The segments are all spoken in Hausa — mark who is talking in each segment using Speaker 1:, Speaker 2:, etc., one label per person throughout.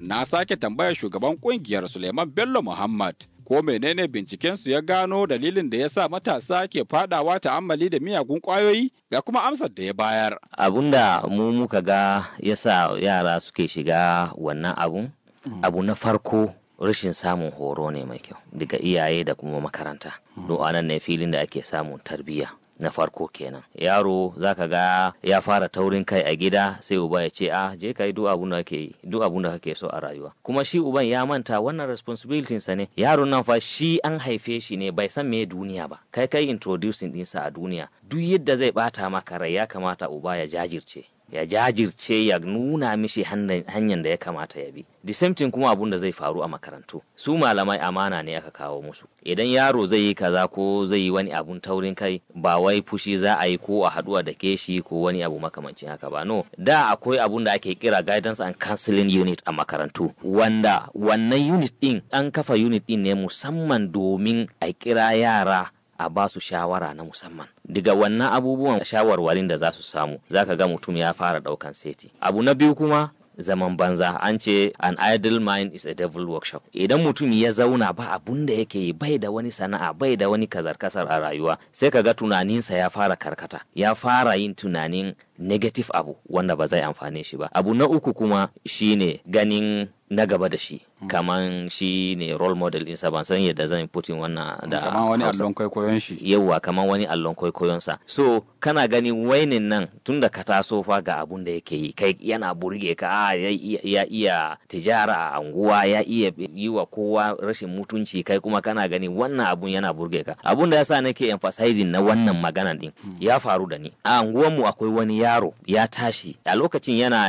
Speaker 1: na sake tambayar shugaban kungiyar Suleiman Bello Muhammad ko menene bincikensu ya gano dalilin da ya sa matasa ke fadawa ta'ammali da miyagun kwayoyi ga kuma amsar da ya bayar.
Speaker 2: Abun da mu muka ga ya sa yara suke shiga wannan abun, abu na farko rashin samun horo ne mai kyau daga iyaye da kuma makaranta. Don anan ne filin da ake samun tarbiyya. na farko kenan yaro zaka ga ya fara taurin kai a gida sai uba ya ce ah je kai duk abun da kake duk abun da kake so a rayuwa kuma shi uban ya manta wannan responsibility sa ne yaron nan fa shi an haife shi ne bai san me duniya ba kai kai introducing dinsa a duniya duk yadda zai bata maka rai ya kamata uba ya jajirce ya jajirce ya nuna mishi hanyar da ya kamata ya bi the same thing kuma abun da zai faru a makarantu su malamai amana ne aka kawo musu idan yaro zai yi kaza ko zai yi wani abun taurin kai ba wai fushi za a yi ko a haduwa da ke shi ko wani abu makamancin haka ba no da akwai abun da ake kira guidance and counseling unit a makarantu wanda wannan unit din an kafa unit din ne musamman domin a kira yara a ba su shawara na musamman daga wannan abubuwan shawarwarin da za su samu za ka ga mutum ya fara daukan seti abu na biyu kuma zaman banza an ce an idle mind is a devil workshop idan mutum ya zauna ba abun da yake yi bai da wani sana'a bai da wani kazar kasar a rayuwa sai ka ga tunaninsa ya fara karkata ya fara yin tunanin negative abu wanda ba zai amfane shi ba abu na uku kuma shine ganin na gaba da shi kaman shi ne role model ɗinsa ban san yadda zan putin wannan da
Speaker 1: kaman wani allon kwaikwayon shi
Speaker 2: yauwa kaman wani allon kwaikwayon sa so kana gani wainin nan tun da ka taso fa ga abun da yake yi kai yana burge ka a ya iya tijara a anguwa ya iya yi wa kowa rashin mutunci kai kuma kana gani wannan abun yana burge ka abun da yasa nake emphasizing na wannan magana din ya faru da ni a anguwanmu akwai wani yaro ya tashi a lokacin yana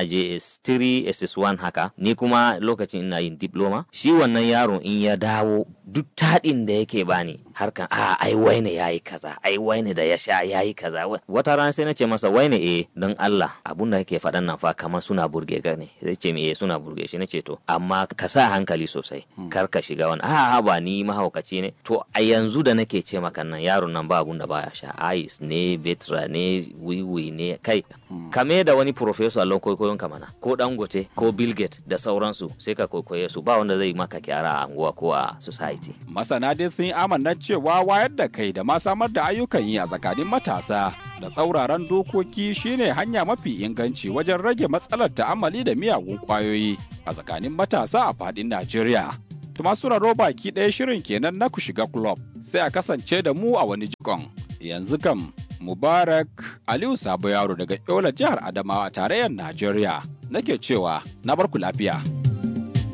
Speaker 2: JS3 SS1 haka ni kuma lokacin ina yin diploma shi wannan yaron in ya dawo duk taɗin da yake bani harkan a ai waine yayi kaza ai waine da ya sha yayi kaza wata rana sai na ce masa waine eh don Allah abun da kake faɗan nan fa kamar suna burge ka ne sai ce me suna burge shi na ce to amma ka sa hankali sosai kar ka shiga wani a ba ni mahaukaci ne to a yanzu da nake ce maka nan yaron nan ba abun da baya sha ice ne betra ne wiwi ne kai kame da wani professor allon kwaikwayon ka mana ko dangote ko bill gates da sauransu sai ka kwaikwaye su ba wanda zai maka kyara a anguwa ko a society
Speaker 1: masana dai sun yi amanna cewa wayar da kai da ma samar da ayyukan yi a tsakanin matasa da tsauraran dokoki shine hanya mafi inganci wajen rage matsalar ta'amali da miyagun kwayoyi a tsakanin matasa a fadin Najeriya. Tuma suraro baki ɗaya shirin kenan na ku shiga club sai a kasance da mu a wani jikon. Yanzu kam Mubarak Aliyu Sabo Yaro daga Yola jihar Adamawa tarayyar Najeriya nake cewa na barku lafiya.